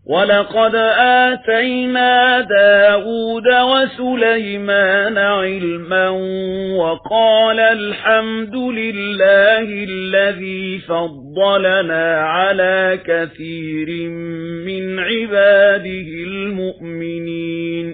ولقد آتينا داود وسليمان علما وقال الحمد لله الذي فضلنا على كثير من عباده المؤمنين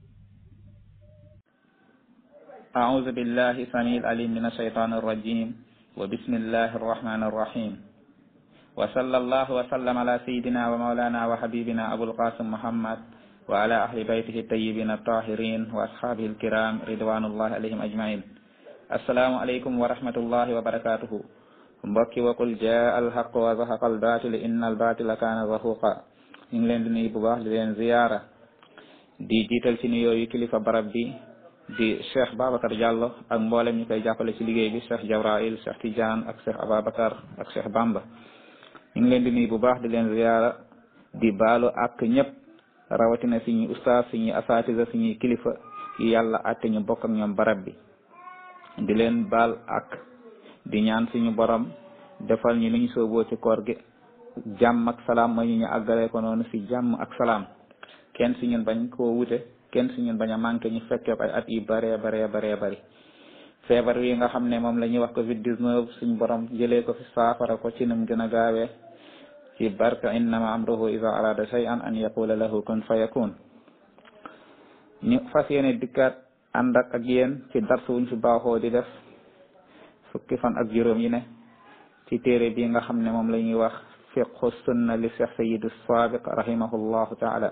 أعوذ بالله سميع العليم من الشيطان الرجيم وبسم الله الرحمن الرحيم وصلى الله وسلم على سيدنا ومولانا وحبيبنا أبو القاسم محمد وعلى أهل بيته الطيبين الطاهرين وأصحابه الكرام رضوان الله عليهم أجمعين السلام عليكم ورحمة الله وبركاته mbokki wakul jaa alxaq wa zahaqa albatil inna albatila kaana zahuqa ñu ngi leen di nuyu bu baax di leen ziyaara di jiital ci nuyoo yu kilifa barab bi di Cheikh Babacar Diallo ak mboolem ñu koy jàppale ci liggéey bi Cheikh Jabrail Cheikh Tidiane ak Cheikh Ababacar ak Cheikh Bamba ñu ngi leen di nuyu bu baax di leen ziyaara di baalu ak ñëpp rawatina suñuy ustaas suñuy asatisa suñuy kilifa yi yàlla àtte ñu bokk ak ñoom barab bi di leen baal ak di ñaan suñu borom defal ñu ni ñu sooboo ci koor gi jàmm ak salaam ma ñu ñu àggale ko noonu si jàmm ak salaam kenn si ñun bañ koo wute kenn si ñun bañ a manqué ñu fekkee ay at yu baree baree baree bari feebar wi nga xam ne moom la ñuy wax covid 19 suñu borom jëlee ko fi saafara ko ci num gën a gaawee ci barka innama amruhu iza arada shay'an an yaqula lahu kun fayakun ñu fas yéene dikkaat ànd ak ak yéen ci darsu wuñ fi baaxoo di def fukki fan ak juróom yi ne ci téere bi nga xam ne moom la ñuy wax fiqhu sunna li cheikh sayidu sabiq rahimahullahu taala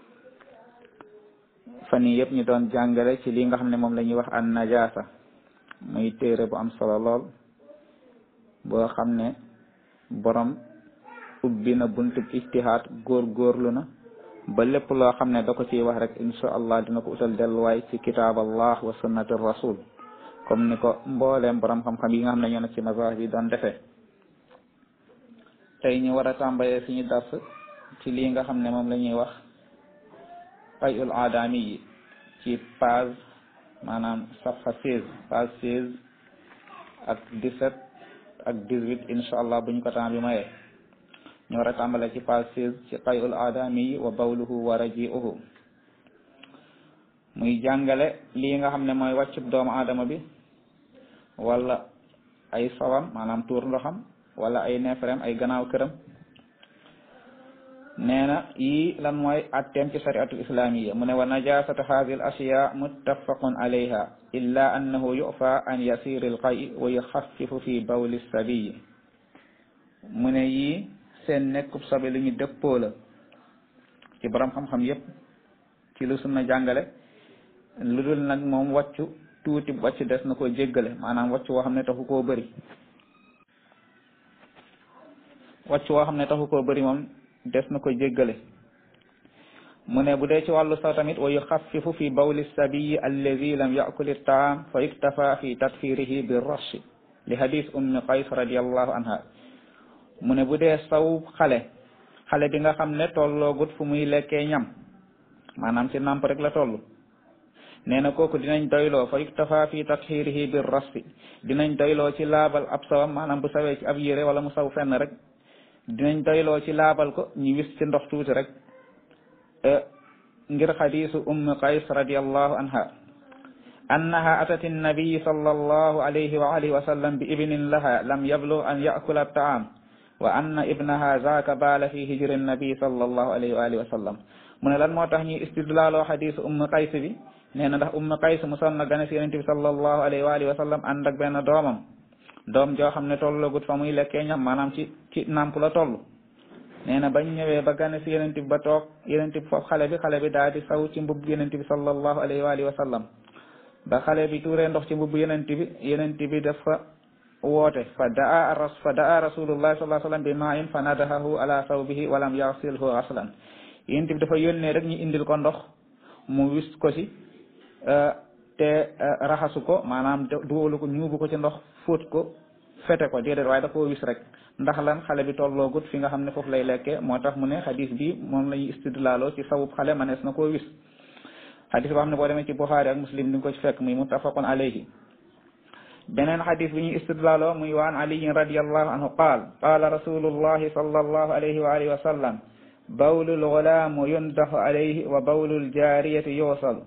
fan yi yëpp ñu doon jàngale ci li nga xam ne moom la ñuy wax an najasa muy téere bu am solo lool boo xam ne borom ubbi na buntub ijtihaad góor góorlu na ba lépp loo xam ne da ko ciy wax rek insha allah dina ko utal delluwaay ci kitaab allah wa sunnati rasul comme ni ko mbooleem borom xam-xam yi nga xam ne ñoo nekk ci mazahib bi doon defee tey ñu war a tàmbalee suñu dars ci lii nga xam ne moom la ñuy wax qayul aadami yi ci page maanaam safha seize page seize ak dix-sept ak dix-huit insha allah buñ ko temps bi mayee ñu war a tàmbalee ci page seize ci qayul aadami yi wa bawluhu wa raji'uhu muy jàngale lii nga xam ne mooy wàccub doomu aadama bi wala ay sawam maanaam tuur ndoxam wala ay neefere ay gannaaw këram nee na yii lan mooy atteem ci shariatul islamiyya mu ne wa najasatu hadhihi al ashiya muttafaqun alayha illa annahu yufa an yasir al qay wa yuxaffifu fi bawli sabiyi mu ne yii seen nekkub sobe lu ñu dëppoo la ci borom xam-xam yépp ci lu sunna jàngale lu dul nag moom wàccu tuuti wàcc des na ko jéggale maanaam wàcc woo xam ne taxu koo bëri wàcc woo xam ne taxu koo bëri moom des na ko jéggale mu ne bu dee ci wàllu saw tamit wa yuxaffifu fi bawli sabiyi allazi lam yakul taam fa yuktafa fi tatfirihi bi rashi li hadis ummi qays radiallahu anha mu ne bu dee saw xale xale bi nga xam ne tolloogut fu muy lekkee ñam maanaam ci nàmp rek la toll nee na kooku dinañ doyloo fa yuktafa fi tatxirihi bir rasfi dinañ doyloo ci laabal ab sawam maanaam bu sawee ci ab yére wala mu saw fenn rek dinañ doyloo ci laabal ko ñu wis ci ndox tuuti rek ngir xadisu ummi qays radiallahu anha annaha atat annabiy sallallahu alayhi wa alihi wa sallam bi ibnin laha lam yablug an yakula taam wa anna ibnaha zaaka baala fi hijri annabi sallallahu alayhi wa alihi wa sallam mu ne lan moo tax ñuy istidlaaloo xadisu ummi qays bi nee na ndax ummu qays musoon na gane si yonent bi sallallahu alayhi wa alihi wa sallam ànd ak benn doomam doom joo xam ne tollagut fa muy lekkee ñam maanaam ci ci nàmp la toll nee na bañ ñëwee ba gane si yonent bi ba toog yonent bi foofu xale bi xale bi daal di saw ci mbubb yonent bi sallallahu alayhi wa alihi wa sallam ba xale bi tuuree ndox ci mbubb yonent bi yonent bi dafa woote fa daa ras fa daa rasulullah sallallahu alayhi wa sallam bi ma'in fa nadahahu ala sawbihi wa lam yaxsilhu aslan yonent bi dafa yónnee rek ñu indil ko ndox mu wis ko si te raxasu ko maanaam duwalu ko ñuubu ko ci ndox fóot ko fete ko déedéet waaye da koo wis rek ndax lan xale bi tolloogut fi nga xam ne foofu lay lekke moo tax mu ne xadis bi moom la ñuy istidlaaloo ci sawub xale manees na koo wis xadis boo xam ne boo demee ci Buxaari ak Muslim di nga ko ci fekk muy muttafaqun alayhi beneen xadis bi ñuy istidlaaloo muy waan aliyin radiallahu anhu qaal qaala rasulullahi sallallahu alayhi wa alihi wa sallam bawlul gulaamu yundaxu alayhi wa bawlul jaariyati yuusalu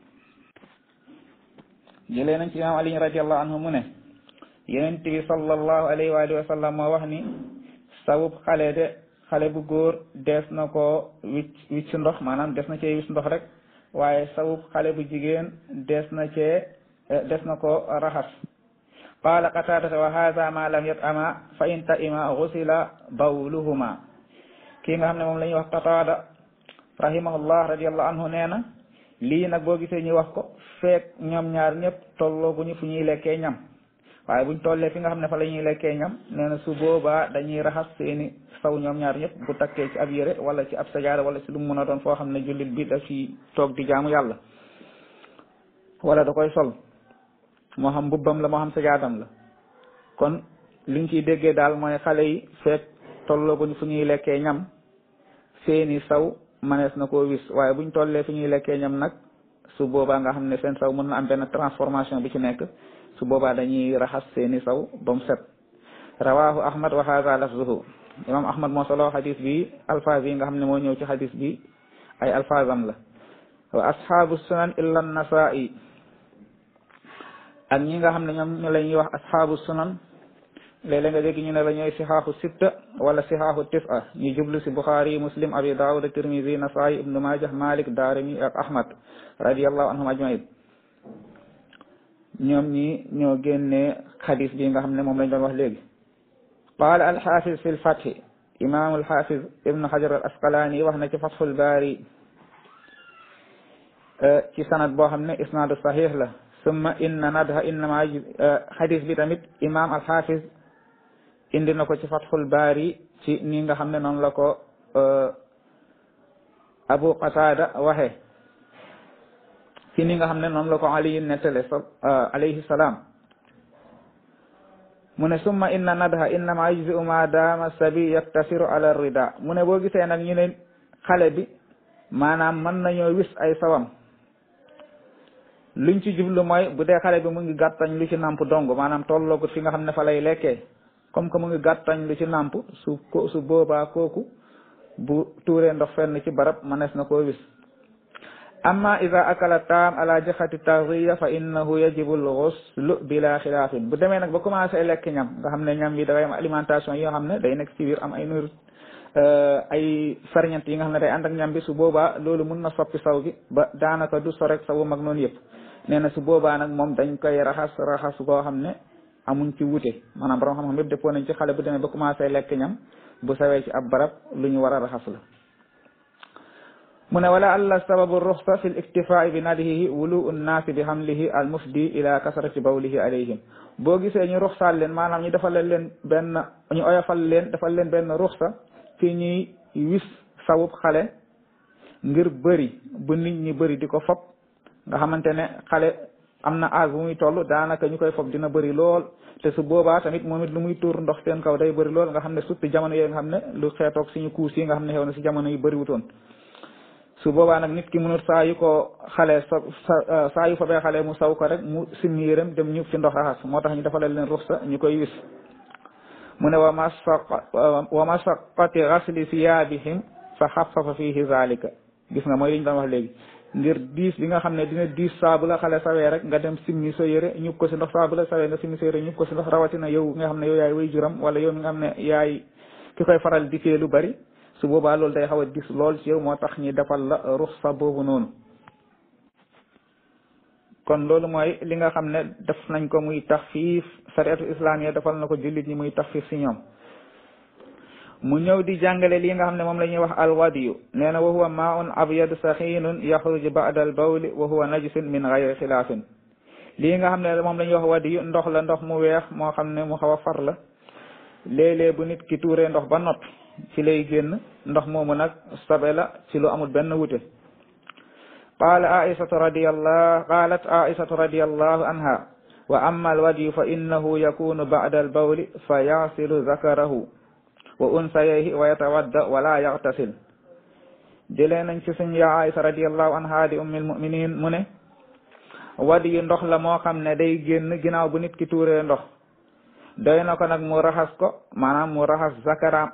jëlee nañ ci imaam ali radiallahu anhu mu ne yonent bi sallallahu alayhi wa alihi wa sallam moo wax ni sawub xale de xale bu góor dees na ko wicc wicc ndox maanaam des na cee wicc ndox rek waaye sawub xale bu jigéen des na cee des na ko raxas qaala qataadata wa haada ma lam yat ama fa in ta ima gusila bawluhuma kii nga xam ne moom la ñuy wax qataada rahimahullah radiallahu anhu nee na lii nag boo gisee ñu wax ko feek ñoom ñaar ñëpp tolloo bu ñu fu ñuy lekkee ñam waaye buñ tollee fi nga xam ne fa la ñuy lekkee ñam nee na su boobaa dañuy raxas seeni saw ñoom ñaar ñëpp bu takkee ci ab yére wala ci ab sajaada wala ci lu mu mën a doon foo xam ne jullit bi daf ci toog di jaamu yàlla wala da koy sol moo xam mbubbam la moo xam sajaadam la kon liñ ciy déggee daal mooy xale yi feek tolloo buñ fu ñuy lekkee ñam seeni saw manees na koo wis waaye buñ tollee fi ñuy lekkee ñam nag su boobaa nga xam ne seen saw mën na am benn transformation bi ci nekk su boobaa dañuy raxas seeni saw ba mu set rawahu ahmad wa hadha lafzuhu imam ahmad moo solo xadis bi alfaaz yi nga xam ne moo ñëw ci xadis bi ay alfaazam la wa ashabu sunan illa nasai ak ñi nga xam ne ñoom ñu la ñuy wax ashabu sunan léeg-léeg nga dégg ñu ne la ñooy sixaaxu sitta wala sixaaxu tisa ñu jublu si buxaari muslim abi daawud tirmisi nasaayi ibnu majah malik daarimi ak ahmad radiallahu anhum ajmain ñoom ñi ñoo génnee xadis bi nga xam ne moom lañ doon wax léegi qaala alxafiz fi lfathi imam alxafiz ibnu hajar al asqalaani wax na ci fathul baari ci sanad boo xam ne isnaadu sahih la summa inna nadha innama xadis bi tamit imam alxafiz indi na ko ci fathul baari ci ni nga xam ne noonu la ko abu qatada waxe ci ni nga xam ne noonu la ko aliyin nettale alayhi salaam mu ne summa inna nadha innama yujzi'u ma dama sabi yaktasiru ala rida mu ne boo gisee nag ñu ne xale bi maanaam mën nañoo wis ay sawam luñ ci jublu mooy bu dee xale bi mu ngi gàttañ lu ci namp dong maanaam tolloogut fi nga xam ne fa lay lekkee comme que mu ngi gàttañ lu ci namp su ko su boobaa kooku bu tuuree ndox fenn ci barab mënees na koo wis amma ida akala taam ala jaxati taxiya fa innahu yajibu lxuslu bila xilaafin bu demee nag ba commencé lekk ñam nga xam ne ñam yi dafay am alimentation yoo xam ne day nekk ci biir am ay nur ay ferñent yi nga xam ne day ànd ak ñam bi su boobaa loolu mun na soppi saw bi ba daanaka du sorek sawu mag noonu yëpp nee na su boobaa nag moom dañ koy raxas raxas koo xam ne amuñ ci wute maanaam borom xam-xam yëpp dëppoo nañ ci xale bu demee ba commencé lekk ñam bu sawee ci ab barab lu ñu war a raxas la mu ne wala alla sababu ruxsa fi l iktifai bi nadihihi wulu nnaasi bi hamlihi al mufdi ila kasrati bawlihi alayhim boo gisee ñu ruxsaal leen maanaam ñu defal leen benn ñu oyofal leen defal leen benn ruxsa ci ñuy wis sawub xale ngir bëri bu nit ñi bëri di ko fob nga xamante ne xale am na âge bu muy toll daanaka ñu koy fob dina bëri lool te su boobaa tamit moom it lu muy tuur ndox seen kaw day bëri lool nga xam ne surtout jamono yooyu nga xam ne lu xeetoog suñu kuus yi nga xam ne xew na si jamono yi bëriwutoon su boobaa nag nit ki mënut saa yu ko xale sa saa yu fobee xale mu saw ko rek mu simmi yërëm dem ñu fi ndox raxas moo tax ñu defalal leen ruxsa ñu koy wis mu ne wa masaq wa masaqati gasli siyaabihim fa xafafa fihi zalika gis nga mooy li ñu doon wax léegi ngir diis bi nga xam ne dina diis saabu la xale sawee rek nga dem simmi sa yëre ñub ko si ndox saabu la sawee nga simmi sa yëre ñub ko si ndox rawatina yow nga xam ne yow yaay way juram wala yow mi nga xam ne yaay ki koy faral di lu bari su boobaa loolu day xaw a dis lool ci yow moo tax ñi defal la ruxsa boobu noonu kon loolu mooy li nga xam ne def nañ ko muy taxfiif sariatu islamiya defal na ko jullit ñi muy taxfiif si ñoom mu ñëw di jàngale li nga xam ne moom la ñuy wax alwadiyu nee na wa huwa maun abyad saxinun yaxruju ba'da al bawli wa huwa najisun min gayri xilaafin lii nga xam ne moom la ñuy wax wadiyu ndox la ndox mu weex moo xam ne mu xaw a far la léeg-léeg bu nit ki tuuree ndox ba noppi ci lay génn ndox moomu nag sobe la ci lu amul benn wute qaala aisatu radiyallahu qalat aisatu radiyallahu anha wa amma alwadiyu fa innahu yakunu ba'da albawli fa yasilu zakarahu wa unsayayhi wa yatawadda wala yaxtasil jëlee nañ ci suñ ya aisa radiyallahu anha di ummil muminin mu ne wadiyu ndox la moo xam ne day génn ginnaaw bu nit ki tuuree ndox doy na ko nag mu raxas ko maanaam mu raxas zakaraam ak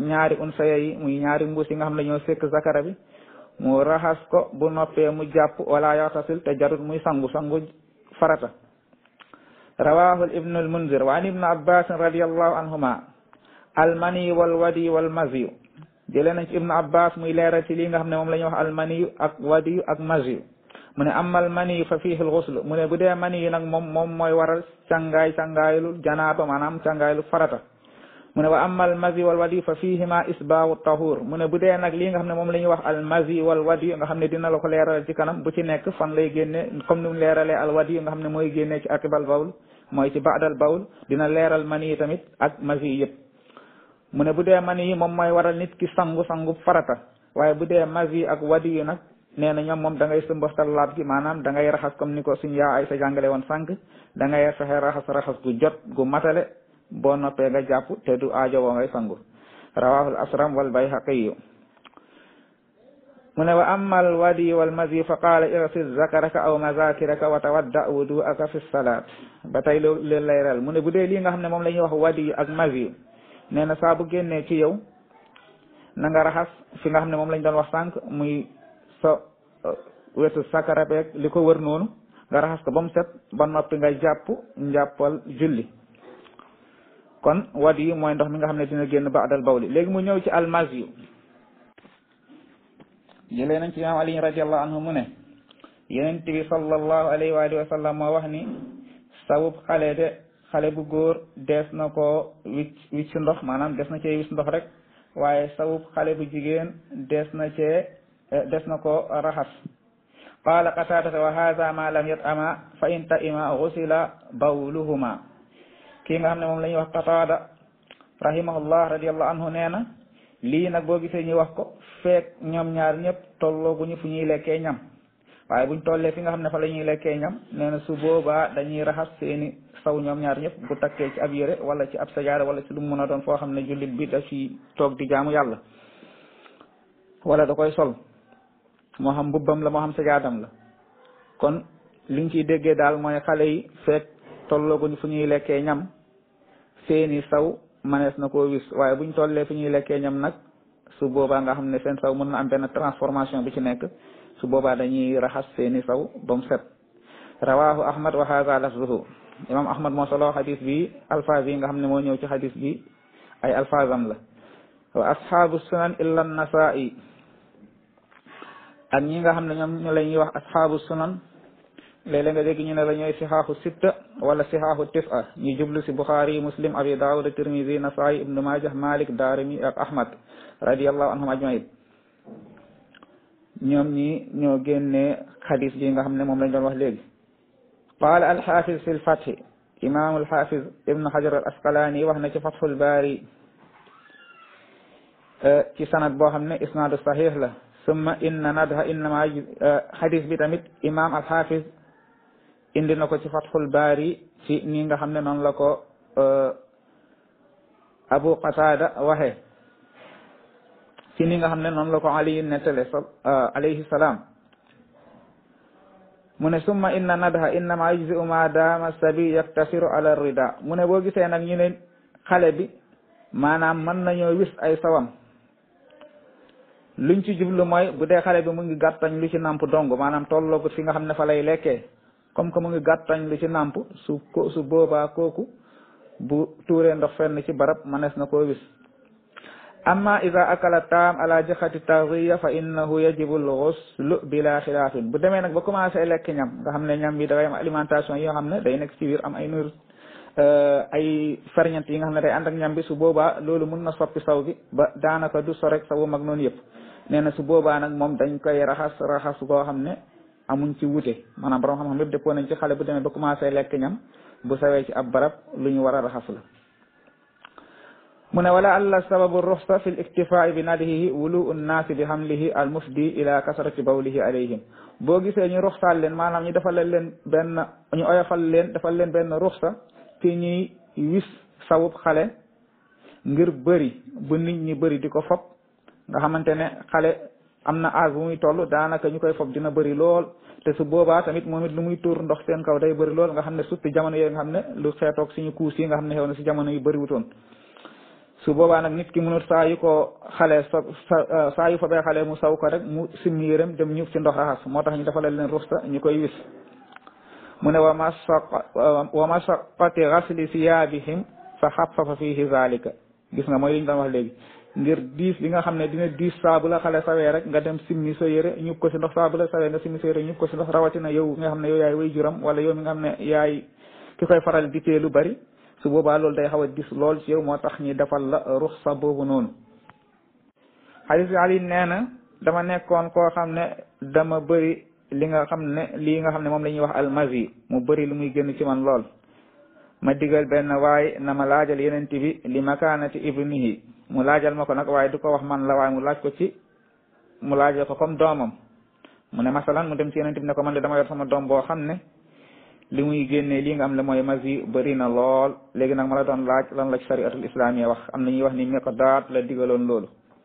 ñaari unsaya yi muy ñaari mbuus yi nga xam ne ñoo sekk zakara bi mu raxas ko bu noppee mu jàpp wala yaxtasil te jarut muy sangu sangu farata rawahu ibnu almunzir wa an ibnu abbas radiallahu anhuma almani wal wadi wal maziyu jëlee nañ ci ibnu abbas muy leeral ci lii nga xam ne moom la ñuy wax almaniyu ak wadiyu ak maziyu mu ne amal maniyu fa fiihi alxusl mu ne bu dee maniyu nag moom moom mooy waral càngaay càngaaylu janaaba maanaam càngaaylu farata mu ne wa amal mazi wal wadi fa fihima isbaawu tahur mu ne bu dee nag lii nga xam ne moom la ñuy wax al mazi wal wadi nga xam ne dina la ko leeral ci kanam bu ci nekk fan lay génne comme ni mu leeralee al wadi nga xam ne mooy génne ci akibal bawl mooy ci baadal bawl dina leeral mani yi tamit ak mazi yëpp mu ne bu dee mani yi moom mooy waral nit ki sangu sangu farata waaye bu dee mazi ak wadi yi nag nee na ñoom moom da ngay sëmbastal laab gi maanaam da ngay raxas comme ni ko suñ yaa ay sa jàngale woon sànq da ngay fexe raxas raxas gu jot gu matale boo noppee nga jàpp te du aajo woo ngay sangu rawahul asram wal bayhaqiyu mu ne wa amma al wadi wal mazi fa qaala irsil zakaraka aw mazakiraka wa tawadda wuduaka fi salat ba tey loolu leen layral mu ne bu dee lii nga xam ne moom la ñuy wax wadi ak mazi nee na saa bu génnee ci yow na nga raxas fi nga xam ne moom lañ doon wax sànq muy sa wetu sakara beeg li ko wër noonu nga raxas ko ba mu set ba noppi nga jàpp njàppal julli kon wadi yi mooy ndox mi nga xam ne dina génn baadal bawli léegi mu ñëw ci almasiyu jëlee nañ ci imaam ali radiallahu anhu mu ne yenent bi sallallahu alayhi wa alihi wa sallam moo wax ni sawub xale de xale bu góor dees na ko wicc wicc ndox maanaam des na cee wicc ndox rek waaye sawub xale bu jigéen des na cee des na ko raxas qaala qataadata wa hada ma lam yat ama fa in ta ima gusila bawluhuma kii nga xam ne moom la ñuy wax qataada rahimahullah radiallahu anhu nee na lii nag boo gisee ñuy wax ko feek ñoom ñaar ñëpp tollooguñu fu ñuy lekkee ñam waaye buñ tollee fi nga xam ne fa la ñuy lekkee ñam nee na su boobaa dañuy raxas seeni saw ñoom ñaar ñëpp bu takkee ci ab yére wala ci ab sajaada wala ci lu mu mën a doon foo xam ne jullit bi da ci toog di jaamu yàlla wala da koy sol moo xam mbubbam la moo xam sajaadam la kon liñ ciy déggee daal mooy xale yi feek tollooguñ fu ñuy lekkee ñam seeni saw manees na koo wis waaye buñ tollee fu ñuy lekkee ñam nag su boobaa nga xam ne seen saw mën na am benn transformation bi ci nekk su boobaa dañuy raxas seeni saw ba mu set rawahu ahmad wa hadha lafzuhu imam ahmad moo solo xadis bi alfaaz yi nga xam ne moo ñëw ci xadis bi ay alfaazam la wa ashabu sunan illa nasai ak ñi nga xam ne ñoom ñu la ñuy wax ashabu sunan léeg-léeg nga dégg ñu ne la ñooy sixaaxu sitta wala sixaaxu tisa ñu jublu si buxaari muslim abi daawud tirmisi nasaayi ibnu majah malik daarimi ak ahmad radiallahu anhum ajmain ñoom ñi ñoo génnee xadis bi nga xam ne moom lañ doon wax léegi qaala alxafiz fi lfathi imam alxafiz ibnu hajar al asqalaani wax na ci fathul baari ci sanad boo xam ne isnaadu sahih la summa inna nadha innama xadis bi tamit imam alxafiz indi na ko ci fathul baari ci ni nga xam ne noonu la ko abu qatada waxe ci ni nga xam ne noonu la ko ali nettale alayhi salaam mu ne summa inna nadha innama yujzi'u ma dama sabi yaktasiru ala rida mu ne boo gisee nag ñu ne xale bi maanaam mën nañoo wis ay sawam luñ ci jublu mooy bu dee xale bi mu ngi gàttañ lu ci namp dong maanaam tolloogut fi nga xam ne fa lay lekkee comme que mu ngi gàttañ lu ci namp su ko su boobaa kooku bu tuuree ndox fenn ci barab manees na koo wis amma ida akala taam ala jaxati taxiya fa innahu yajibu lxuslu bila xilaafin bu demee nag ba commencé lekk ñam nga xam ne ñam bi dafay am alimentation yoo xam ne day nekk ci biir am ay nur ay ferñent yi nga xam ne day ànd ak ñam bi su boobaa loolu mun na soppi saw bi ba daanaka du sorek sawu mag noonu yëpp nee na su boobaa nag moom dañ koy raxas raxas koo xam ne amuñ ci wute maanaam borom xam-xam yëpp dëppoo nañ ci xale bu demee ba commencé lekk ñam bu sawee ci ab barab lu ñu war a raxas la mu ne wala alla sababu ruxsa fi l iktifai bi nadihihi wulu nnaasi bi hamlihi al mufdi ila kasrati bawlihi alayhim boo gisee ñu ruxsaal leen maanaam ñu defal leen benn ñu oyofal leen defal leen benn ruxsa ci ñuy wis sawub xale ngir bëri bu nit ñi bëri di ko fob nga xamante ne xale am na âge bu muy toll daanaka ñu koy fob dina bëri lool te su boobaa tamit moom it lu muy tuur ndox seen kaw day bëri lool nga xam ne surtout jamono yooyu nga xam ne lu xeetoog suñu kuus yi nga xam ne xew na si jamono yu bëri wutoon su boobaa nag nit ki mënut saa yu ko xale so saa yu fa bee xale mu saw ko rek mu simmi yërëm dem ñu ci ndox raxas moo tax ñu defalal leen ruxsa ñu koy wis mu ne wa masaq wa masaqati gasli siyaabihim fa xafafa fihi zalika gis nga mooy li ñu doon wax léegi ngir diis li nga xam ne dina diis saabu la xale sawee rek nga dem simmi sa yëre ñub ko si ndox saabu la sawee nga simmi sa yëre ñub ko si ndox rawatina yow nga xam ne yow yaay way juram wala yow mi nga xam ne yaay ki koy faral di tee lu bari su boobaa loolu day xaw a dis lool ci yow moo tax ñi defal la ruxsa boobu noonu xadis bi ali nee na dama nekkoon koo xam ne dama bëri li nga xam ne lii nga xam ne moom la ñuy wax almazi mu bëri lu muy génn ci man lool ma digal benn waaye na ma laajal yenent bi li makaanati ibnihi mu laajal ma ko nag waaye du ko wax man la waaye mu laaj ko ci mu laajal ko comme doomam mu ne masalan mu dem ci yenent bi ne ko man de dama yor sama doom boo xam ne li muy génnee lii nga am ne mooy mazi bëri na lool léegi nag ma la doon laaj lan la ci shariatul islamiyya wax am na ñuy wax ni miqdaat la digaloon loolu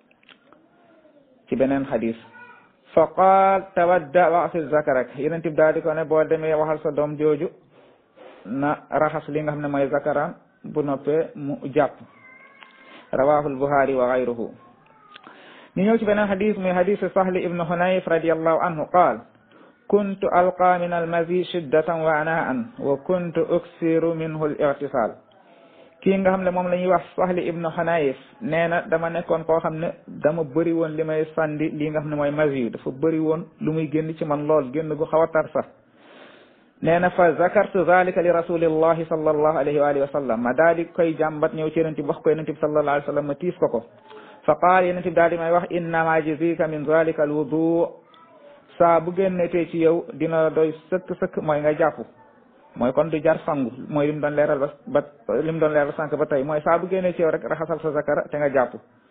ci beneen xadis fa qaal tawadda waxsil zakarak yeneen tib daal di ko ne boo demee waxal sa doom jooju na raxas li nga xam ne mooy zakaram bu noppee mu jàpp rawahul buxaari wa gayruhu ñu ñëw ci beneen xadis muy xadisu sahli ibnu hunayf radiallahu anhu qaal kuntu alqa min almazi shiddatan wa anaan wa kuntu uksiru minhu al irtisal kii nga xam ne moom la ñuy wax Sahli ibnu Xanayif nee na dama nekkoon koo xam ne dama bëri woon li may sàndi lii nga xam ne mooy mazi dafa bëri woon lu muy génn ci man lool génn gu xaw a tar sax nee na fa zakartu zalika li rasulillahi sallallahu alayhi wa alihi wa sallam ma daal di koy jàmbat ñëw ci yonent bi wax ko yonent bi sallallahu alayhi wa sallam ma tiis ko ko fa qaal yonent bi daal di may wax innama jazika min zalika al wudu saa bu génnetee ci yow dina doy sëkk sëkk mooy nga jàpp mooy kon du jar sangu mooy lim doon leeral ba ba lim doon leeral sànq ba tey mooy saa bu génnee ci yow rek raxasal sa zakara te nga jàpp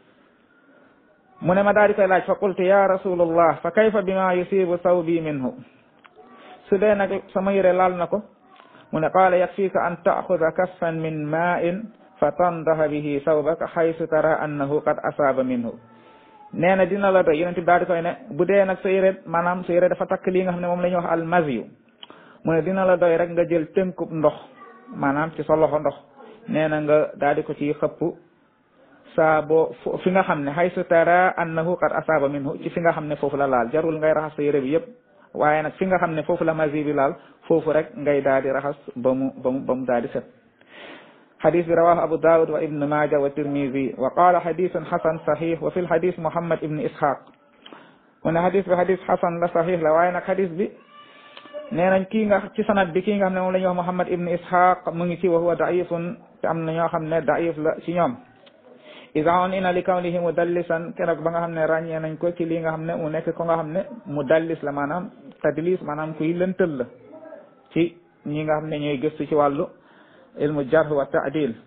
mu ne ma daal di koy laaj fa qultu ya rasulullah fa kayfa bima yusibu sawbi minhu su dee nag sama yére laal na ko mu ne qaala yakfika an taaxuda kaffan min ma'in fa tandaha bihi sawbaka xaysu tara annahu qad asaaba minhu nee na dina la doy yonent bi daal di koy ne bu dee nag sa yére maanaam sa yére dafa takk lii nga xam ne moom la ñuy wax almaziyu mu ne dina la doy rek nga jël tënkub ndox maanaam ci sa loxo ndox nee na nga daal di ko ci xëpp saa boo fi nga xam ne xaysu tara annahu qad asaaba minhu ci fi nga xam ne foofu la laal jarul ngay raxas sa yére bi yëpp waaye nag fi nga xam ne foofu la mazi bi laal foofu rek ngay daal di raxas ba mu ba mu ba mu daal di set xadis bi rawahu abu daawud wa ibnu maaja wa tirmidi wa qaala xadisun xasan saxix wa fi lxadis muhammad ibnu ishaq mu ne xadis bi xadis xasan la saxix la waaye nag xadis bi nee nañ kii nga ci sanad bi kii nga xam ne moom la ñuy wax muhammad ibnu ishaq mu ngi ci wa huwa daifun te am na ñoo xam ne daif la ci ñoom ida on ina li kawnihi mudallisan keroog ba nga xam ne ràññee nañ ko ci lii nga xam ne mu nekk ko nga xam ne mudallis la maanaam tadlis maanaam kuy lëntal la ci ñi nga xam ne ñooy gëstu ci wàllu ilmu jarh wa taadil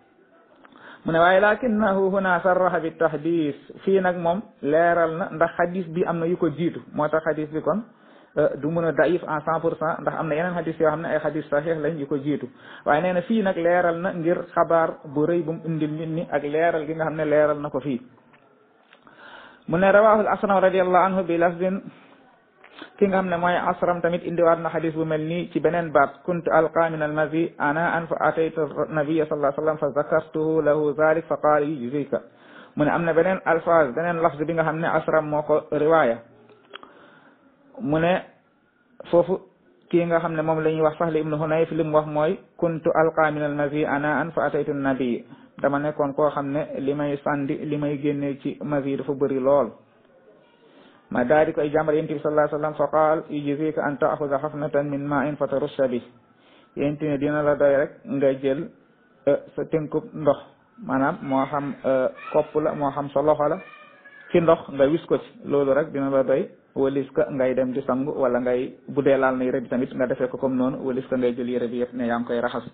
mu ne waaye lakinnahu huna sarraha bi tahdis fii nag moom leeral na ndax xadis bi am na yu ko jiitu moo tax xadis bi kon du mën a daif en cent pour cent ndax am na yeneen xadis yoo xam ne ay xadis saxiix lañ yu ko jiitu waaye nee na fii nag leeral na ngir xabaar bu rëy bu mu indil nit ñi ak leeral gi nga xam ne leeral na ko fii mu ne rawahul asram radiallahu anhu bi lafdin ki nga xam ne mooy asram tamit indiwaat na xadis bu mel nii ci beneen baat kuntu alqa min almazi ana an fa ataytu nabia sallallahu alayhi wa sallam fa zakartuhu lahu zalik fa qaala yujzika mu ne am na beneen alfaz beneen lafz bi nga xam ne asram moo ko riwaaya mu ne foofu kii nga xam ne moom la ñuy wax Sahl ibnu Hunayf li mu wax mooy kuntu alqa min almazi ana an fa ataytu nabi dama nekkoon koo xam ne li may sàndi li may génnee ci mazi dafa bëri lool ma daal di koy jàmbar yonent bi sallallahu alayhi wasallam fa qaal yujzika an taaxuda xafnatan min ma'in fa tarussa bi yonent ne dina la doy rek nga jël sa tënkub ndox maanaam moo xam kopp la moo xam sa loxo la ci ndox nga wis ko ci loolu rek dina la doy walis ka ngay dem di sangu wala ngay bu dee laal na yére bi tamit nga defee ko comme noonu walis ka ngay jël yére bi yëpp ne yaa ngi koy raxas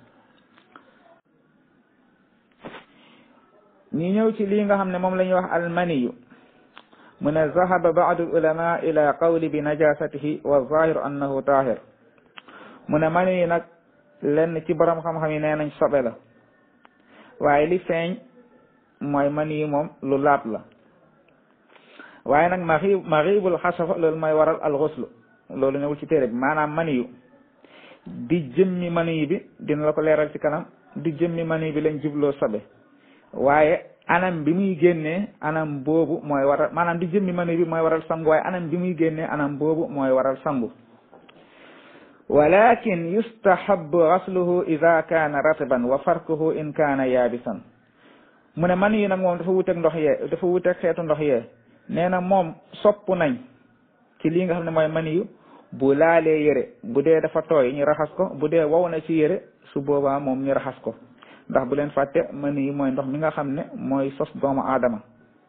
ñi ñëw ci lii nga xam ne moom la ñuy wax almaniyu mu ne zahaba baadu ulama ila qawli bi najasatihi wa zahiru annahu tahir mu ne mani yi nag lenn ci borom xam-xam yi nee nañ sobe la waaye li feeñ mooy mani yi moom lu laab la waaye nag maxi maxibul xasafa loolu mooy waral alxuslu loolu ñëwul ci téere bi maanaam mani yu di jëmmi mani yi bi dina la ko leeral ci kanam di jëmmi mani bi lañ jubloo sobe waaye anam bi muy génnee anam boobu mooy waral maanaam di jëmmi mani bi mooy waral sangu waaye anam bi muy génnee anam boobu mooy waral sangu walakin yustahabu gasluhu ida kaana ratiban wa farkuhu in kaana yaabisan mu ne man yi nag moom dafa wuteeg ndox yee dafa wuteeg xeetu ndox yee nee na moom sopp nañ ci lii nga xam ne mooy mani yu bu laalee yére bu dee dafa tooy ñu raxas ko bu dee wow na ci yére su boobaa moom ñu raxas ko ndax bu leen fàtte mani yi mooy ndox mi nga xam ne mooy sos doomu aadama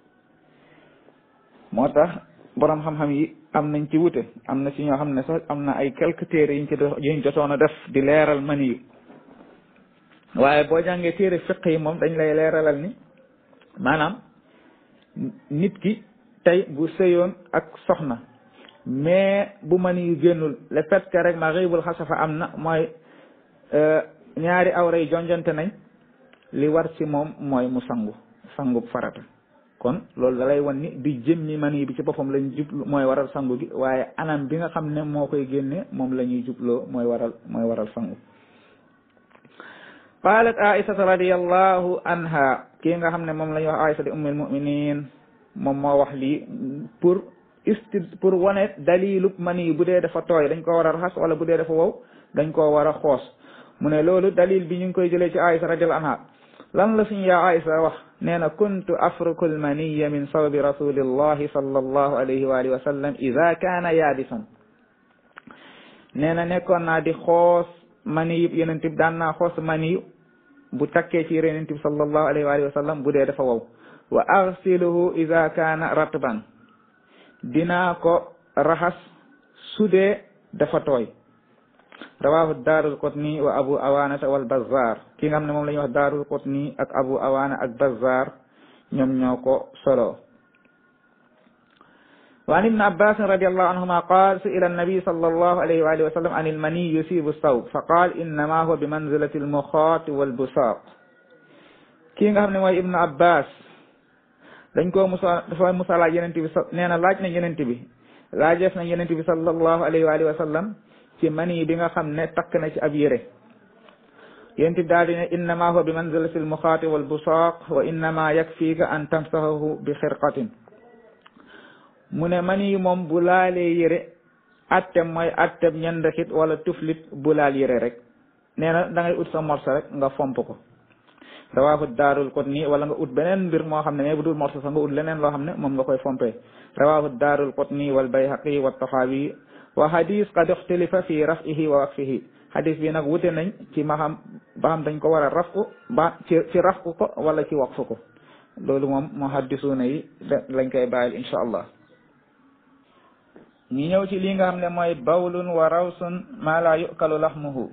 moo tax boroom xam-xam yi am nañ ci wute am na ci ñoo xam ne sax am na ay quelques téere yiñ ci yuñ jotoon a def di leeral mani yi waaye boo jàngee téere fiq yi moom dañ lay leeralal ni maanaam nit ki tey bu sëyoon ak soxna mais bu mani yu génnul le fait que rek ma xëybul xasafa am na mooy ñaari awra yi jonjonte nañ li war ci moom mooy mu sangu sangu farata kon loolu da lay wan ni di jëmmi mani bi ci boppam lañ jublu mooy waral sangu gi waaye anam bi nga xam ne moo koy génne moom la ñuy jubloo mooy waral mooy waral sangu qalat aisata radiallahu anha kii nga xam ne moom la ñuy wax aisa di ummul muminin moom moo wax lii pour isti pour wane dalilub mani bu dee dafa tooy dañ ko war a raxas wala bu dee dafa wow dañ koo war a xoos mu ne loolu dalil bi ñu ngi koy jëlee ci aisa radiallahu anha lan la suñu yaa aisa wax nee na kuntu afruku almaniya min sawbi rasulillahi sallallahu alayhi wa alihi wa sallam ida kaana yaabisan nee na nekkoon naa di xoos mani yib yonent bi daan naa xoos mani yu bu takkee ci yonent bi sallallahu alayhi wa alihi wa sallam bu dee dafa wow wa arsiluhu ida kaana ratban dinaa ko raxas su dee dafa tooy rawahu daarul qutni wa abu awaanata wal bazzar ki nga xam ne moom la ñuy wax daarul qutni ak abu awaana ak bazzar ñoom ñoo ko solo wa an ibn abbas radiallahu anhuma qaal su'ila annabi sallallahu alayhi wa alihi wa sallam an ilmani yusibu sawb fa qaal innama huwa bi manzilati almuxaat walbusaaq kii nga xam ne mooy ibnu abbas dañ koo musa dafa musa laaj yenent bi nee na laaj nañ yenent bi laajeef nañ yenent bi sallallahu alayhi wa alihi wa sallam ci mani bi nga xam ne takk na ci ab yére yonent bi daal di ne innama huwa bi manzilati almuxaati walbusaaq wa innama yakfiika an tamsahahu bi xirqatin mu ne mani moom bu laalee yére atteb mooy atteb ñandakit wala tuflit bu laal yére rek nee na da ngay ut sa morsa rek nga fomp ko rawahu daarul qutni wala nga ut beneen mbir moo xam ne mais bu dul morsa sax nga ut leneen loo xam ne moom nga koy fompee rawahu daarul qutni wal bayhaqi wa taxaawi wa hadis qad ixtalifa fi rafihi wa waqfihi hadis bi nag wute nañ ci ma xam ba xam dañ ko war a rafku ba ci ci rafku ko wala ci waqfu ko loolu moom moo haddisuuna yi lañ koy bàyyil insha allah ñu ñëw ci li nga xam ne mooy bawlun wa rawsun ma la yukalu laxmuhu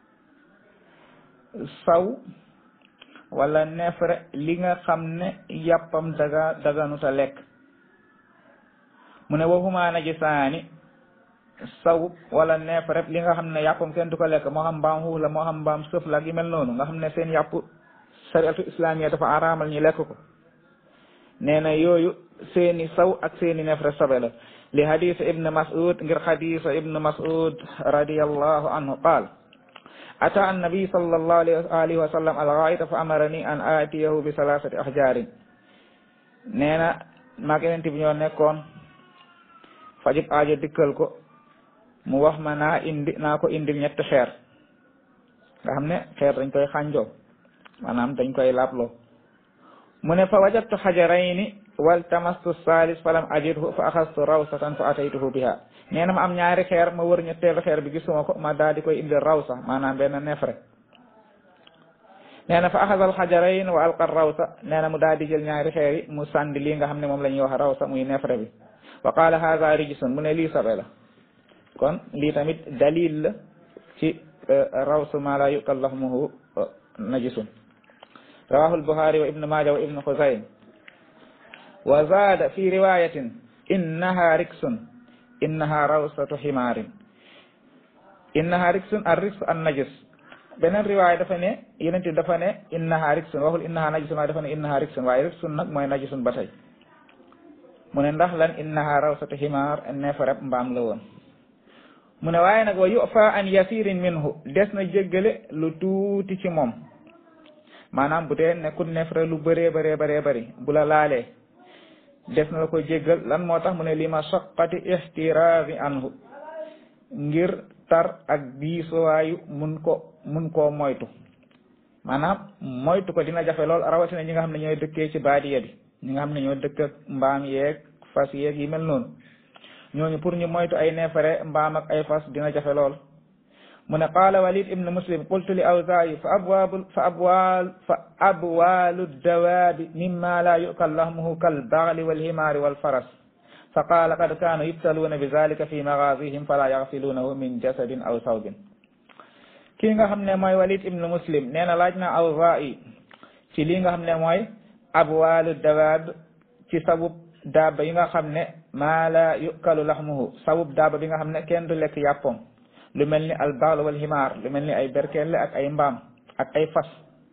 saw wala nefre li nga xam ne yàppam daga daganuta lekk mu ne waxuma najisaani saw wala nefre li nga xam ne yàppam kenn du ko lekk moo xam mbaam xuux la moo xam mbaam sëf la gi mel noonu nga xam ne seen yàpp shariatu islamiya dafa araamal ñi lekk ko nee na yooyu seeni saw ak seeni nefre sobe la li hadis ibn mas'ud ngir hadis ibn mas'ud radiyallahu anhu qaal ata annabi sallallahu alayhi wa sallam al-ghaita fa amarani an aatiyahu bi salasati ahjarin nee na maag yeneen bi ñoo nekkoon fajib aajo dikkal ko mu wax ma naa indi naa ko indil ñetti xeer nga xam ne xeer dañ koy xànjoo maanaam dañ koy laabloo mu ne fa wajadtu xajarayni wal tamastu salis falam ajidhu fa axastu rawsatan fa ataytuhu biha nee na ma am ñaari xeer ma wër ñetteelu xeer bi gisuma ko ma daal di koy indil rawsa maanaam benn nefre nee na fa axasal xajarayn wa alqa rawsa nee na mu daal di jël ñaari xeer yi mu sànni lii nga xam ne moom la ñuy wax rawsa muy nefre bi wa qaala haza rijsun mu ne lii sobe la kon lii tamit dalil la ci rawsu ma la yukal lahmuhu najisun rawahu albuxaari wa ibnu maaja wa ibnu xuzaym wa zaada fi riwayatin innaha riksun innaha rawsatu ximaarin innaha riksun ar riks an najis beneen riwaaya dafa ne yeneen ti dafa ne innaha riksun waxul innaha najisun waaye dafa ne innaha riksun waaye riksun nag mooy najisun ba tey mu ne ndax lan innaha rawsatu ximaar neefareb mbaam la woon mu ne waaye nag wa yufa an yasirin minhu des na jéggale lu tuuti ci moom maanaam bu dee nekkul neefere lu bëree bëree bëree bëri bu la laalee des na la ko jéggal lan moo tax mu ne li ma soqati ixtiraari anhu ngir tar ak diisuwaayu mun ko mun koo moytu maanaam moytu ko dina jafe lool rawatina ñi nga xam ne ñooy dëkkee ci baadiya bi ñi nga xam ne ñoo dëkk ak mbaam yeeg fas yeeg yi mel noonu ñooñu pour ñu moytu ay neefere mbaam ak ay fas dina jafe lool mu ne qaala walid ibnu muslim qultu li awzaayi fa abwaabu fa abwaal fa abwaalu dawaabi mimma la yukal lahmuhu kal bagli walhimaari walfaras fa qaala qad kaanu yubtaluuna bi zalika fi magaazihim fala yaxsiluunahu min jasadin aw sawbin kii nga xam ne mooy walid ibnu muslim nee na laaj na awzaayi ci lii nga xam ne mooy abwaalu dawaab ci sabub daaba yi nga xam ne maa la yukalu lahmuhu sabub daaba bi nga xam ne kenn du lekk yàppam lu mel ni al baal wal himaar lu mel ni ay berkelle ak ay mbaam ak ay fas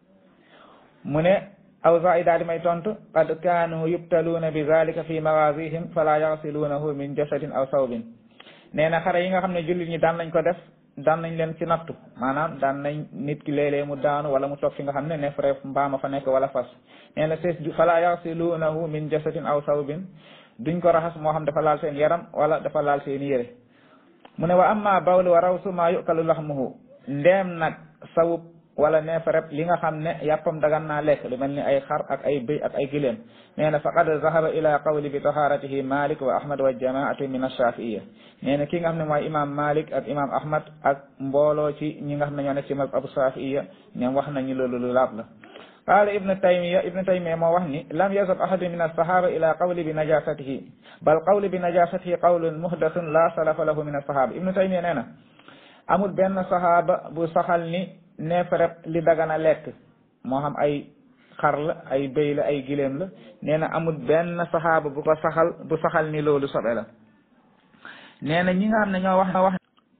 mu ne awzaa'i daal di may tontu qad kaanu yubtaluuna bi zalika fi mawaazihim fala yaxsiluunahu min jasadin aw sawbin nee na xare yi nga xam ne jullit ñi daan nañ ko def daan nañ leen ci nattu maanaam daan nañ nit ki léeg-léeg mu daanu wala mu toog fi nga xam ne neef reef mbaama fa nekk wala fas nee na sees fala yaxsiluunahu min jasadin aw sawbin duñ ko raxas moo xam dafa laal seen yaram wala dafa laal seen yére mu ne wa amma bawlu wa rawsu ma yukalu laxmuhu ndeem nag sawub wala neefareb li nga xam ne yàppam dagan naa lekk lu mel ni ay xar ak ay bëy ak ay giléem nee na faqad zahaba ila qawli bi taharatihi malik wa ahmad wa jamaati min ash-shafi'iyya nee na ki nga xam ne mooy imam malik ak imam ahmad ak mbooloo ci ñi nga xam ne ñoo nekk ci mazhab abu shafi'iyya ñoom wax nañu loolu lu laab la qaala ibnu taymiya ibnu taymiya moo wax ni lam yazhab ahadun min as-sahaba ila qawli bi najasatihi bal qawli bi najasatihi qawlun muhdathun la salafa lahu min as-sahaba ibnu taymiya nee na amul benn sahaba bu saxal ni neefareb li dagana lekk moo xam ay xar la ay béy la ay giléem la nee na amul benn saxaaba bu ko saxal bu saxal ni loolu sobe la nee na ñi nga xam ne ñoo wax na wax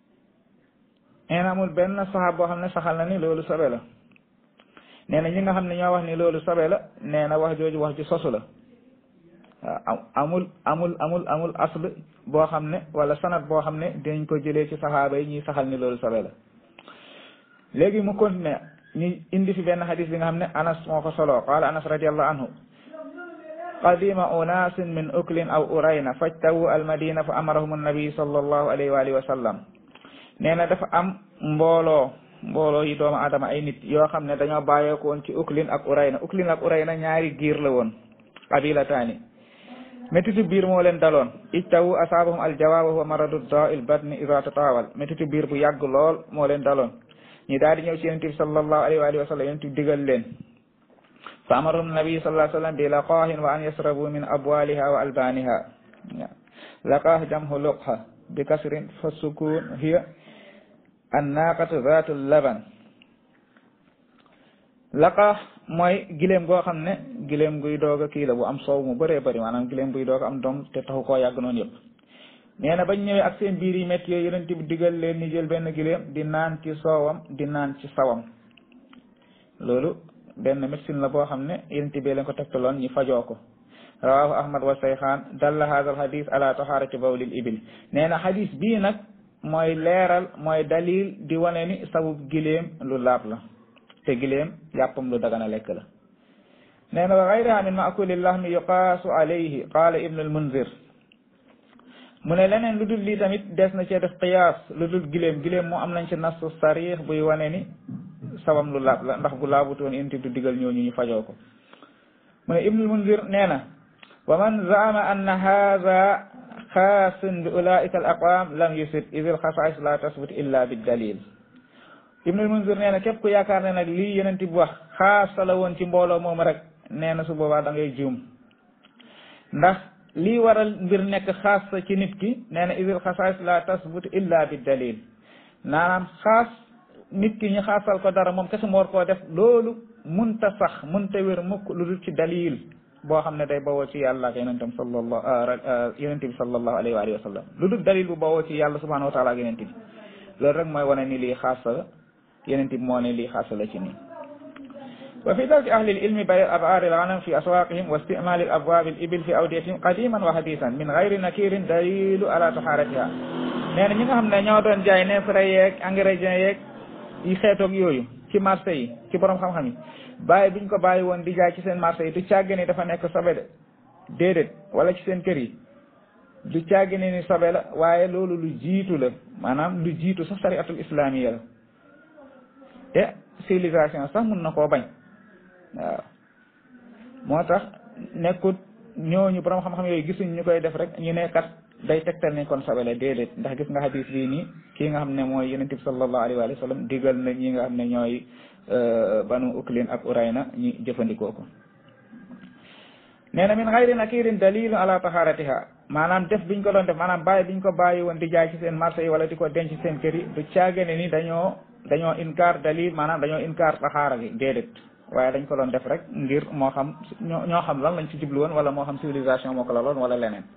nee na amul benn saxaaba boo xam ne saxal na ni loolu sobe la nee na ñi nga xam ne ñoo wax ni loolu sobe la nee na wax jooju wax ju sosu la waaw amul amul amul amul asl boo xam ne wala sanat boo xam ne dinañ ko jëlee ci saxaaba yi ñuy saxal ni loolu sobe la léegi mu continué ñu indi fi benn xadis bi nga xam ne anas moo ko solo qaala anas radiallahu anhu qadima unasin min uklin aw urayna fajtawu almadina fa amarahum annabi sallallahu alayhi wa alihi wa sallam nee na dafa am mbooloo mbooloo yi doomu adama ay nit yoo xam ne dañoo bàyyeeko woon ci uklin ak urayna uklin ak urayna ñaari giir la woon qabilataani métitu biir moo leen daloon ijtawu asaabahum aljawaab wa huwa maradu daa'il batni ida tataawal métitu biir bu yàgg lool moo leen daloon ñi daal di ñëw ci yonent bi sallallahu alayhi wa alihi wa sallam yonent bi digal leen fa amarahum nabi sallallahu alayhi wa sallam bi laqaahin wa an yasrabu min abwaliha wa albaniha laqaah jamhu luqha bi kasrin fa sukun hiya annaqatu zatu laban laqaah mooy gileem goo xam ne gileem guy doog a kii la bu am soow mu bëree bëri maanaam gileem guy doog a am doom te taxu koo yàgg noonu yëpp nee na bañ ñëwee ak seen biir yi métti yooyu yonent bi digal leen ni jël benn gileem di naan ci soowam di naan ci sawam loolu benn médecine la boo xam ne yonent bi leen ko tegtaloon ñi fajoo ko rawahu ahmad wa sayxaan dalla hadha al hadis ala taharati bawlil ibil nee na hadis bii nag mooy leeral mooy dalil di wane ni sabub gileem lu laab la te gileem yàppam lu dagana lekk la nee na wa gayriha min maakuli lahmi yuqaasu alayhi qaala ibnu al munzir mu ne leneen lu dul lii tamit des na cee def qiyaas lu dul gileem gileem moo am nañ ci nasu sarix buy wane ni sabam lu laab la ndax bu laabutoon inti du digal ñooñu ñu fajoo ko mu ne ibnu al munzir nee na wa man zaama anna haada xaasun bi ulaika al aqwam lam yusid id al xasaais la tasbut illa bi dalil ibnul munzir nee na képp ku yaakaar ne nag lii yeneen bi wax xaasa la woon ci mbooloo moom rek nee na su boobaa da ngay juum ndax lii waral mbir nekk xaas ci nit ki nee na idil xasaais la tasbut illa bi dalil naanaam xaas nit ki ñu xaasal ko dara moom kese mu war koo def loolu munta sax munta wér mukk lu dul ci dalil boo xam ne day bawoo ci yàlla ak yonentam sallallahu yonent bi sallallahu alayhi wa alihi wa sallam lu dul dalil bu bawoo ci yàlla subhanahu wa taala ak yonent bi loolu rek mooy wane ni lii xaasa la yeneen bi moo ne lii xaasa la ci nii wa fi darki ahli ilmi bay abaari alganam fi aswaqihim wa istimali al abwab al ibil fi awdiyatihim qadiman wa hadisan min gayri nakirin dalilu ala taharatiha nee na ñi nga xam ne ñoo doon jaay neefere yeeg ingrédients yeeg yi xeetoog yooyu ci marché yi ci borom xam-xam yi bàyyi biñ ko bàyyi woon di jaay ci seen marché yi du càgge ni dafa nekk sobe de déedéet wala ci seen kër yi du càgge ni ni sobe la waaye loolu lu jiitu la maanaam lu jiitu sax sariatul islamiya la te civilisation sax mun na koo bañ waaw moo tax nekkut ñooñu borom xam-xam yooyu gisuñ ñu koy def rek ñu ne kat day tegtal ne kon sobe la déedéet ndax gis nga hadis bii nii kii nga xam ne mooy yonent bi sallallahu alayhi wa sallam digal na ñi nga xam ne ñooy banu uklin ak urayna ñi jëfandikoo ko nee na min xayri nakirin dalilun ala taharatiha maanaam def biñ ko doon def maanaam bàyyi biñ ko bàyyi woon di jaay ci seen marché yi wala di ko denc seen kër yi du caagane ni dañoo dañoo inkaar dalil maanaam dañoo inkaar taxaara gi déedéet waaye dañ ko doon def rek ngir moo xam ñoo ñoo xam lan lañ ci jublu woon wala moo xam civilisation moo ko la loon wala leneen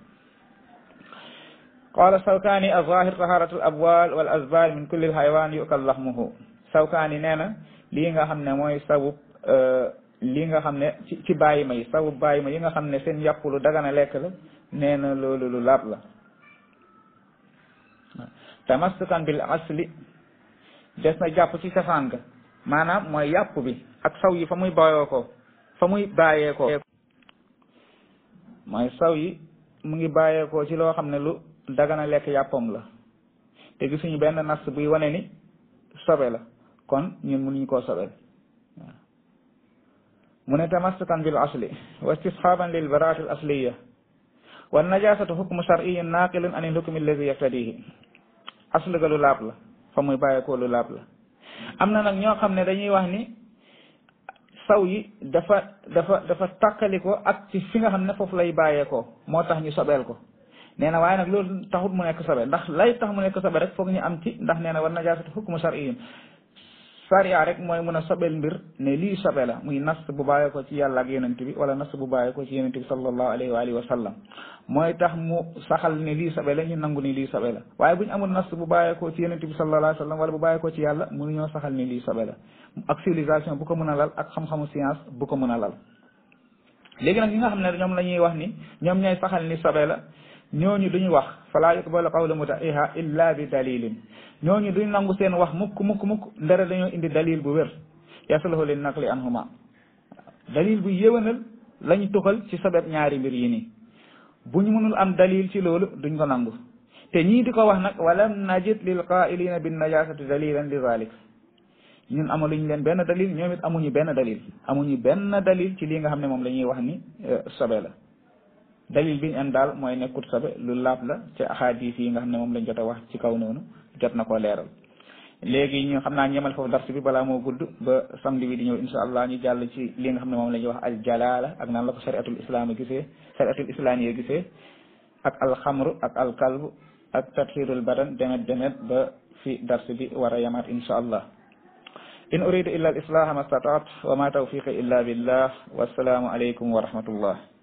qala sawkaani azahir taharatu al abwal wal azbal min kulli al haywan yukal lahmuhu sawkaani nee na lii nga xam ne mooy sabub lii nga xam ne ci ci bàyyi ma yi sabub bàyyi ma yi nga xam ne seen yàpp lu dagana lekk la nee na loolu lu laab la tamassukan bil asli des na jàpp ci cosaan ga maanaam mooy yàpp bi ak saw yi fa muy bàyyoo ko fa muy bàyyeekoo mooy saw yi mu ngi bàyyeekoo ci loo xam ne lu dagana lekk yàppam la te gisuñu benn nas buy wane ni sobe la kon ñun mënuñu koo sobel waaw mu ne tamassukan bil asli wa istisxaaban lil baraati al asliya wa najasatu hukmu shar'iyyin naqilun an il hukmi alladi yaftadihi asl ga lu laab la fa muy bàyyeekoo lu laab la am na nag ñoo xam ne dañuy wax ni saw yi dafa dafa dafa tàkkaliko ak ci fi nga xam ne foofu lay bàyyeekoo moo tax ñu sobeel ko nee na waaye nag loolu taxut mu nekk sobe ndax lay tax mu nekk sobe rek foog ñu am ci ndax nee na war najaasatu hukmu shar'iyyin sariya rek mooy mun a sobel mbir ne lii sobe la muy nas bu bàyyee ko ci yàlla ak yonent bi wala nas bu bàyyee ko ci yonent bi sallallahu alayhi wa alihi wa sallam mooy tax mu saxal ne lii sobe la ñu nangu ni lii sobe la waaye bu ñu amul nas bu bàyyee ko ci yonent bi sallallahu alayhi wa sallam wala bu bàyyee ko ci yàlla mënuñoo saxal ne lii sobe la ak civilisation bu ko mën a lal ak xam-xamu science bu ko mën a lal léegi nag ñi nga xam ne ñoom la ñuy wax ni ñoom ñooy saxal ni sobe la ñooñu duñu wax fala yuqbalu qawlu muta'iha illa bi dalilin ñooñu duñ nangu seen wax mukk mukk mukk ndara dañoo indi dalil bu wér yasluhu lin naqli anhuma dalil bu yéwénal lañu tuxal ci sabab ñaari mbir yi nii bu ñu mënul am dalil ci loolu duñ ko nangu te ñii di ko wax nag walam najid lil qaa'ilina bin najasati dalilan li zalik ñun amaluñ leen benn dalil ñoom it amuñu benn dalil amuñu benn dalil ci lii nga xam ne moom la ñuy wax ni sobe la dalil bi ñu an daal mooy nekkut sobe lu laab la ci ahadis yi nga xam ne moom lañ jot a wax ci kaw noonu jot na koo leeral léegi ñu xam naa ñemal foofu dars bi balaa moo gudd ba samedi bi di ñëw insha allah ñu jàll ci li nga xam ne moom la ñuy wax al jalala ak naan la ko shariatul islam gisee shariatul islam yi gisee ak al xamru ak al kalbu ak tathirul badan demet demet ba fi dars bi war a yamaat insha allah in uridu illa al islaha ma stataat wa ma tawfiqi illa billah wassalaamu alaykum wa rahmatullah